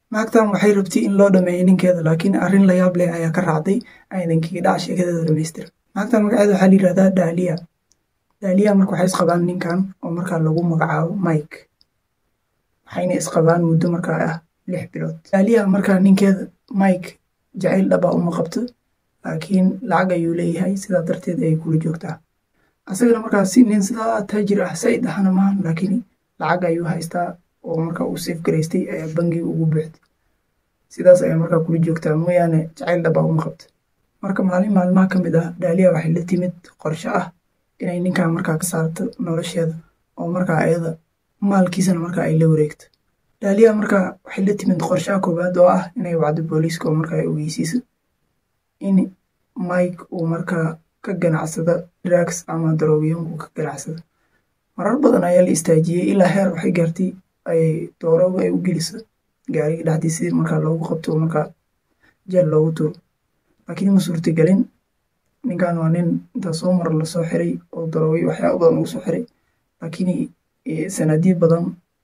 naagtan waxay rabtay in loo dhameeyo ninkeeda laakiin arrin la yaab leh ayaa ka raacday aydankiga dhac sheekadeeda dhamaystira naagtan magaceeda waxaa la yidhahdaa daaliya daaliya marka waxay isqabaan ninkan oo markaa lagu magacaabo mike waxayna isqabaan muddo markaa ah lix bilood daaliya markaa ninkeeda mike jacayl dhabaa uma qabto laakiin lacag ayuu leeyahay sidaa darteed ayay kula joogtaa asagana markaasi nin sidaa taajir ah said ahna maahan laakiin lacag ayuu haystaa oo markaa uu safe garaystay ayaa bangiga ugu buuxday sidaas ayaa markaa kula joogtaa mooyaane jacayl dhabaa uma qabto marka maalin maalmaha ka mid ah daaliya waxay la timid qorsho ah inay ninkan markaa ka saarto nolosheeda oo markaa ayada maalkiisana markaa ay la wareegto daaliya markaa waxay la timid qorshaha koowaad oo ah inay wacdo booliiska oo markaa ay ogeysiiso in mike uu markaa ka ganacsada drugs ama daroogiyanku ka ganacsada marar badan ayaa la istaajiyey ilaa heer waxay gaartay ay doorooga ay u geliso gaariga dhexdiisa si markaa loogu qabto oo markaa jeel loogu tuuro laakiin ma suurtagelin ninkan waa nin intaa soo mar lasoo xiray oo daroogyo waxyaaba badan lagu soo xiray laakiin sanadiyo badan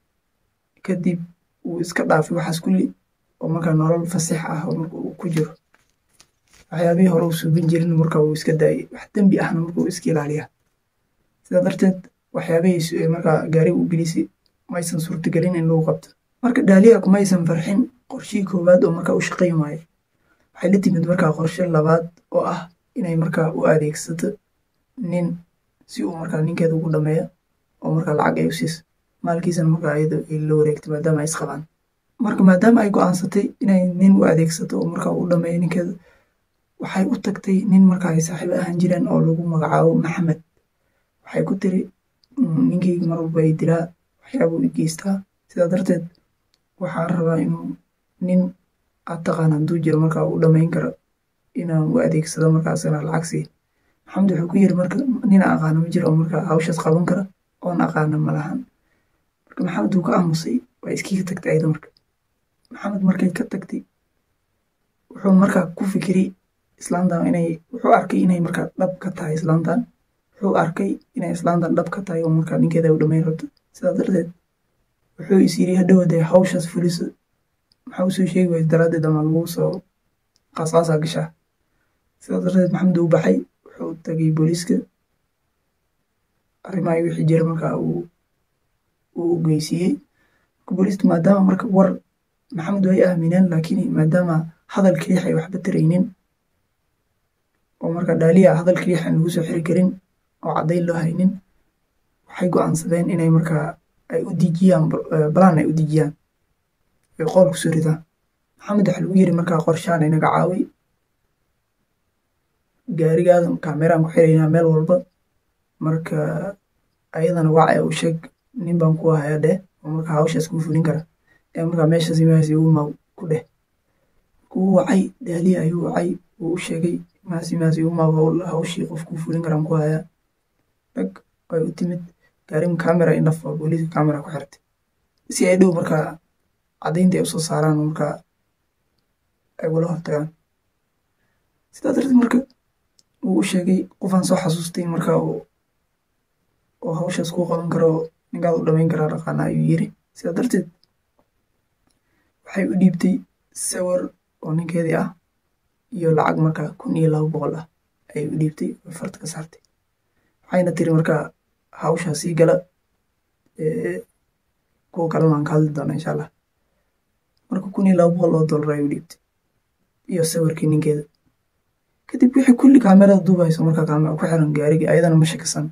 kadib uu iska dhaafay waxaas kulli oo markaa nolol fasix ah oo marka uu ku jiro waxyaabihii hore uu suubin jirin marka uu iska daayay wax dembi ahna marka uu iska ilaaliyaa sidaa darteed waxyaabihii markaa gaariga u gelisay maysan suurtagelin in lagu qabto marka daaliya kumaysan farxin qorshihii koowaad oo markaa u shaqayn waaye waxay la timid markaa qorshe labaad oo ah inay markaa u adeegsato nin si uu markaa ninkeeda ugu dhameeyo oo markaa lacag ay u siiso maalkiisana markaa iyada ay la wareegto maadaama ay isqabaan marka maadaama ay go-aansatay inay nin u adeegsato oo markaa u dhameeyo ninkeeda waxay u tagtay nin markaa ay saaxiibo ahaan jireen oo lagu magacaabo maxamed waxay ku tiri ninkeyga mar walba ay dilaa waxyaabuu i geystaa sidaa darteed waxaan rabaa inuu nin aad taqaan hadduu jiro markaa u dhamayn karo inaan u adeegsado markaasna lacag sii maxamed wuxuu ku yiri marka nin aqaana ma jiro oo markaa hawshaas qaban kara oon aqaana ma lahan marka maxamed wuu ka aamusay waa iskiga tagtay ayada marka maxamed markay ka tagtay wuxuu markaa ku fikiray islaantan inay wuxuu arkay inay markaa dhab ka tahay islaantan wuxuu arkay inay islaantan dhab ka tahay oo markaa ninkeeda u dhamayn rabto sidaa darteed wuxuu is yiri hadhowade hawshaas fuliso maxaa usoo sheegi waysa daraaddeed ama lagu soo qaasqaasaa gashaa sidaa darteed maxamed uu baxay wuxuu tagay booliiska arrimaha wixii jira markaa uu uu geysiiyey marka booliiska maadaama marka war maxamed way aamineen laakiin maadaama hadal keliix ay waxba taraynin oo marka dhaaliya hadal keliix aan lagu soo xiri karin oo caddayn loo haynin waxay go-aansadeen inay markaa ay u dejiyaan balaan ay u dejiyaan ay qool ku soo ridaan maxamed waxa lagu yiri markaa qorshaan inaga caaway gaarigaada kaameraan ku xiraynaa meel walba marka ayadana wacay u sheeg nin baan ku hayaa dheh oo markaa hawshaas kuu fulin kara ee markaa meeshaas imaasi uma ku dheh kuu wacay daaliya ayuu wacay wuu u sheegay imaasi imaasi uma hawshii qof kuu fulin karaan ku hayaa dhag way u timid gaariga kamera indhaf waa booliiska kamera ku xirtay si ay dhow markaa caddaynta ay usoo saaraan oo markaa ay wala hortagaan sidaa darteed marka wuu u sheegay qofaan soo xasuustay markaa oo hawshaas kuu qaban karo ninkaad u dhamayn karaa dhaqaana ayuu yiri sidaa darteed waxay u dhiibtay sawir oo ninkeedii ah iyo lacag markaa kun iyo laba boqol ah ayay u dhiibtay oo farta ka saartay waxayna tiri markaa hawshaa sii gala kuwa kalena aan ka hadli doona insha allah marka kun iyo laba boqol oo dollar ay u dhiibtay iyo sawirkii ninkeeda kadib wixii kulli kaamerada duubayso markaa kaamera ku xiran gaarigii ayadana ma shakisan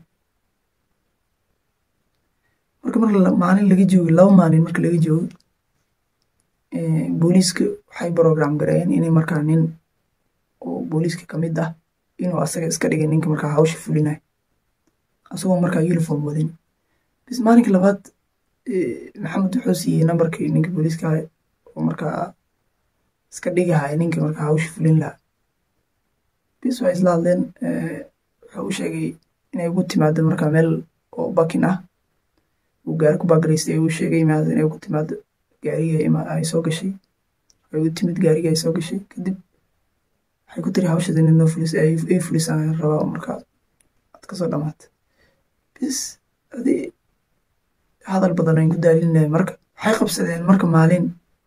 marka mar maalin laga joogo laba maalin marka laga joogo booliiska waxay program gareeyeen inay markaa nin oo booliiska ka mid ah inuu asaga iska dhigay ninka markaa hawsha fulinayo asagoo markaa uniform wadin bis maalinka labaad maxamed wuxuu siiyey nambarkii ninka booliiska ahay oo markaa iska dhigahaya ninka markaa hawsha fulin lahaa bis waa isla hadleen wuxuu u sheegay inay ugu timaado markaa meel oo bakin ah uu gaari ku baagaraystay uu sheegay imaada inay ugu timaado gaariga ay soo gashay ay u timid gaariga ay soo gashay kadib waxay ku tiri hawshaas inay noo fulis ay fulisaan rabaa markaa aad kasoo dhamaata bis adi hadal badan ayn ku daalinahay marka waxay qabsadeen marka maalin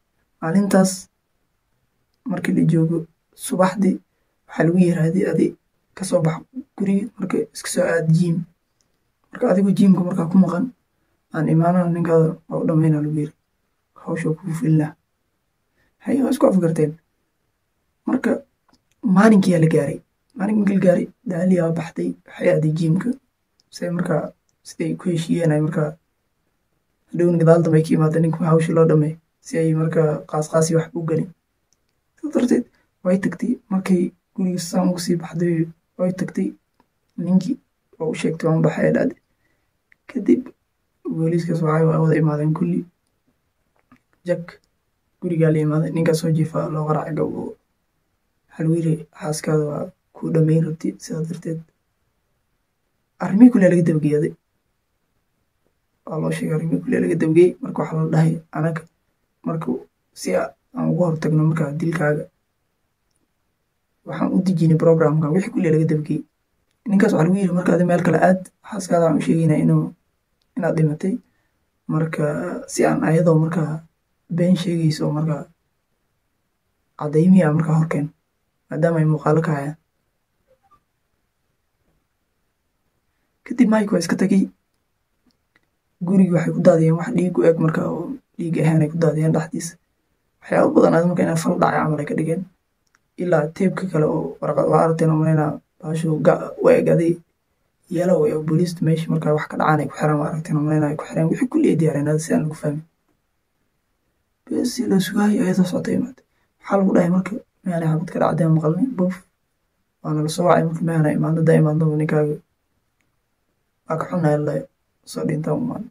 maalintaas markii la joogo subaxdii waxaa lagu yirahday adi kasoo bax guriga marka iska soo aad jiim marka adigu jiimka markaa ku maqan aan imaanana ninkaada waa u dhammayna lagu yiri hawsha kugu filnaa hay waa isku afgarteen marka maalinkiyaa la gaaray maalin markii la gaaray daaliyaa baxday waxay aaday jiimka say markaa siday ku heshiiyeen ay markaa hadhowna gadaal dambe ay ka imaada ninka hawsha loo dhammeey si ay markaa qaasqaasi wax u gelin sidaa darteed way tagtay markay guriga saan ugu sii baxday way tagtay ninkii oo u sheegtay waan baxay ee dhacday kadib booliiskaas waxay wada imaadeen kulli jak gurigaa la imaaday ninkaa soo jiifa loo qaracay gab waxaa lagu yiri xaaskaada waa kuu dhammayn rabti sidaa darteed arrimihii kulliya laga dabageeyaday waa loo sheegay arrimihii kulliya laga dabageeyey marka waxaa la dhahay anaga marka si aan uga hortagno markaa dilkaaga waxaan u dejinay programka wixii kulliya laga dabageeyey ninkaas waxaa lagu yiri marka adi meel kale aad xaaskaada waxaan u sheegaynaa inuu inaad dhimatay marka si aan ayadoo markaa been sheegayso markaa caddaymihi a markaa horkeen maadaama ay muuqaalo ka hayaan kadib mike waa iska tagay gurigi waxay ku daadiyeen wax dhiig u eg marka oo dhiig ahaan ay ku daadiyeen dhexdiisa waxyaaba badan aad marka inay fal dhacay camal ay ka dhigeen ilaa teebka kale oo warqad waa aragteen oo malaynaa baashu u eg aday yalow ee booliista meesha markaa wax ka dhacaan ay ku xiraan waa aragteen oo malaynaa ay ku xireen wixii kulli ay diyaareen aad si aan lagu fahmin besi la sugaayo ayadoo socota imaatay waxaa lagu dhahay marka meana xabad ka dhacdeen maqalnay buf waana la soo wacay marka meana imaado da imaadaba ninkaaga waa ka xunaya la soo dhintaa umaan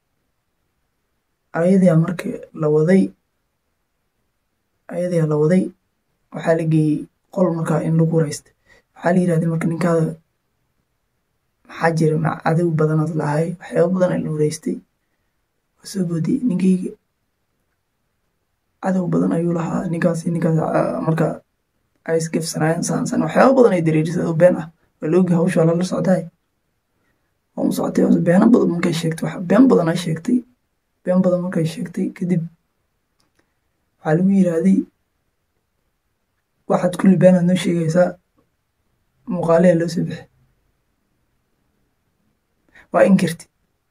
ayadaa marka la waday ayadaa la waday waxaa la geeyey qol markaa in lagu wareysta waxaa la yirahday marka ninkaada maxaa jira ma cadow badanaad lahay waxyaaba badan la wareystay waa soo boodiyey ninkayga cadow badan ayuu lahaa ninkaasi ninkaas marka ay isgefsanaayeen saansan waxyaaba badan ay dareerisay oo been ah waa loogi hawsha lala socdaay waa u socotay beeno badan markay sheegtay wax been badan ay sheegtay been badan markay sheegtay kadib waxaa lagu yiraahday waxaad kulli beenaad noo sheegaysaa muuqaaleha loo soo bixi waa inkirti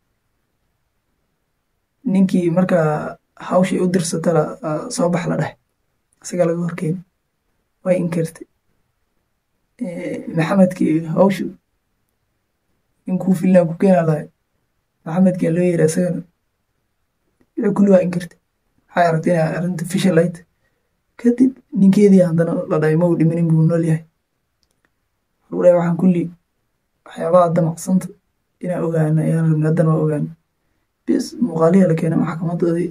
ninkii markaa hawshay u dirsatala soo bax la dheh isaga laga horkeeni way inkirtay maxamedkii hawshu ninkuu filnaa ku keena lahay maxamedkaa loo yeera isagana wixii kulli waa inkirtay waxay aragtay inay arrinta fishal ayd kadib ninkeedii haddana la dhahay ma uu dhimanin buu nool yahay lagu dhahay waxaan kulli waxyaabaha damacsanta inaan ogaana ayaan rabnay haddana waa ogaana bis muuqaalihi la keenay maxkamadoodii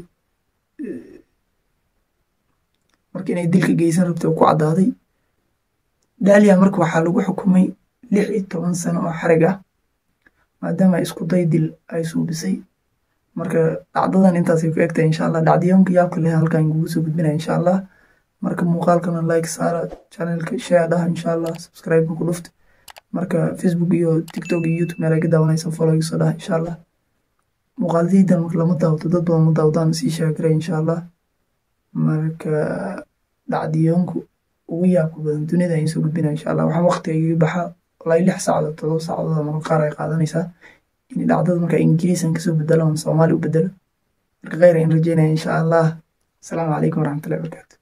marka inay dilka geysan rabtay oo ku caddaaday daaliya marka waxaa lagu xukumay lix iyo toban sano oo xarig ah maadaama isku day dil ay suubisay marka dhacdadan intaasay ku egtahay insha allah dhacdiyoonka yaabka leh halkan kugu soo gudbinaya insha allah marka muuqaalkana like saara channelka share dhaha insha allah subscribe ku dhufta marka facebook iyo tiktok iyo youtube meel ay ka daawanaysa follow iga soo dhaha insha allah muuqaaladiidan marka lama daawto dad badan ma daawdaan sii sheegaray insha allah marka dhacdiyoonku ugu yaabka badan dunida ayaan soo gudbinaya insha allah waxaan waqtiga iga baxaa walaa lix saacadood todoba saacadood marka qaar ay qaadanaysaa in dhacdada marka ingiriisan kasoo bedelo ama soomaali u bedelo marka kheyr ayaan rajeynaya insha allah asalaamu calaykum waraxmatullahi wabarakaatu